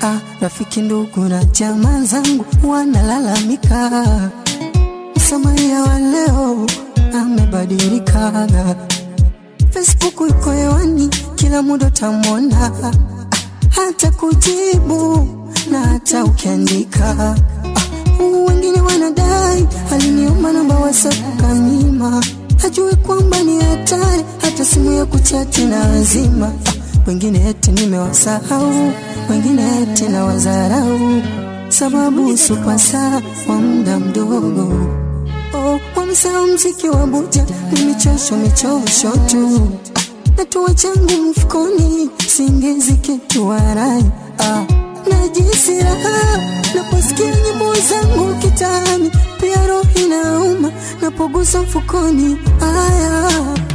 ah, rafiki ndugu na jamaa zangu wanalalamika msamaria wa leo amebadilika facebook iko hewani kila muda utamwona ah, hata kujibu na hata ukiandika ah, wengine wanadai aliniomba namba whatsapp kamima hajui kwamba ni hatari hata simu ya kuchati na wazima ah, wengine eti nimewasahau wengine eti na wazarau sababu supasa wa muda mdogo oh, wamesahau mziki wa buja ni michosho michosho tu natua changu mfukoni singizi kitu warai ah, najisi raha naposikia nyimbo zangu kitani pia roho inauma napogusa mfukoni aya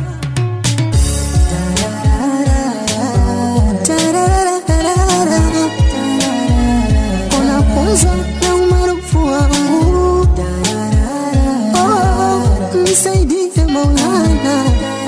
Tarararara. unapunzwa na umaarufu wangu oh, nisaidie maulana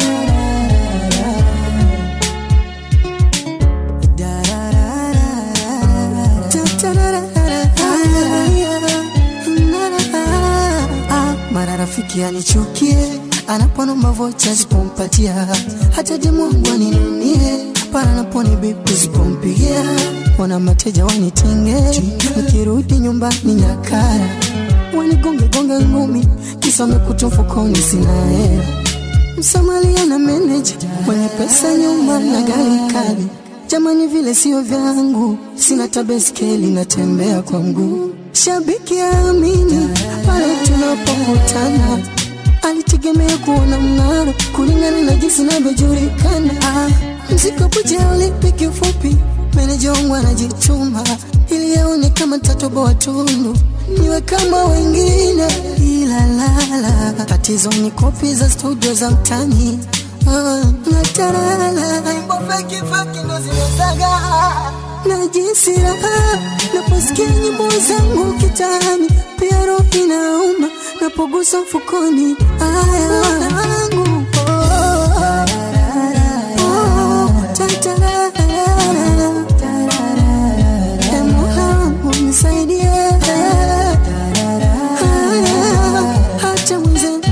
Ah, mara rafiki anichukie anaponomba vocha zipompatia hata demu wangu aninunie para naponi bibi zipompigia wana mateja wanitenge nikirudi nyumbani nyakara wanigonge gonge ngumi kisa mekuta mfukoni sina hela msamalia na meneja mwenye pesa nyumba na gari kali jamani vile sio vyangu sina tabeskeli natembea kwa mguu shabiki amini pale tunapokutana alitegemea kuona mng'aro kulingana na jinsi navyojulikana ah, mziko buja ulipi kifupi meneja wangu anajituma ili yaone kama tatoboa tundu niwe kama wengine ila lala tatizo ni kopi za studio za mtani ah, natarala imbo feki feki ndo zimezaga najisi raha naposikia nyimbo zangu kitani pia roho inauma napogusa mfukoni aya wangu nisaidie hata mwenzenu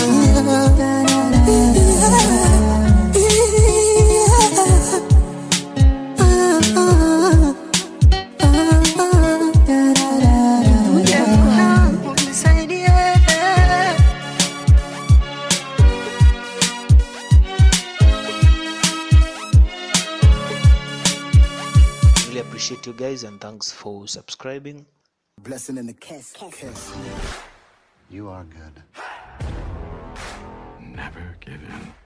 naumia Really appreciate you guys and thanks for subscribing. Blessing in the kiss. kiss. You are good. Never give in.